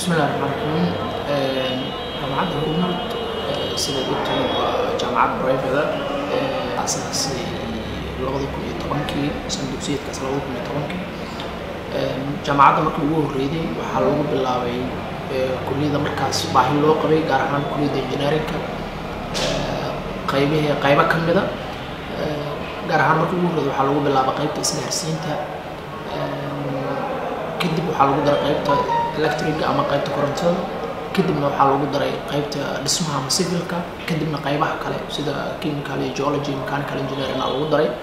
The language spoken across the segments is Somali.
bismillahi raxmaan raxiim jaamacadda hormuud sidaad ogtahay waa jaamacad brivate asaasay labada kun iyo tobankii san dugsiyeedkaas labada kun iyo tobankii jaamacadda markii ugu horreeyday waxaa lagu bilaabay kulliyada markaas baahi loo qabay gaar ahaan kulliyadda engineerinka qaybihii qaybo ka mida gaar ahaan markii ugu horreeyday waxaa lagu bilaabay qaybta isgaarsiinta kadib waxaa lagu daray qaybta electriga ama qaybta korontada kadibna waxaa lagu daray qaybta dhismaha ama civilka kadibna qaybaha kale sida chemical iyo geology mechanical engineering aa lagu daray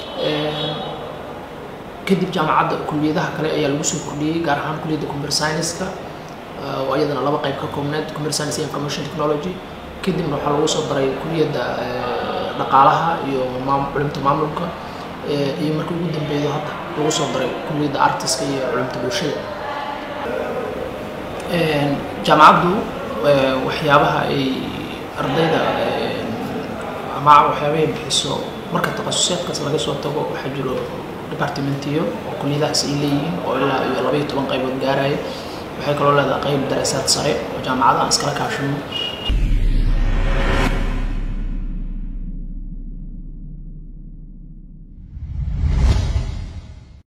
kadib jaamacadda kuliyadaha kale ayaa lagu soo kordhiyey gaar ahaan kuliyadda computer science-ka oo iyadana laba qayb ka koobneed computer science iyo information technology kadibna waxaa lagu soo daray kuliyadda dhaqaalaha iyo culimta maamulka iyo markii ugu dambeeyo hadda lagu soo daray kuliyadda artiska iyo culimta bulshada jaamacaddu waxyaabaha ay ardayda ama waxyaabaha ay bixiso marka takhasusaadkaas laga soo tago waxaa jiro departamentiyo oo kuliyadahaas ay leeyihiin oo ilaa iyo laba iyo toban qaybood gaaraya waxay kaloo leedahay qayb daraasaad sare oo jaamacadaha iskala kaashano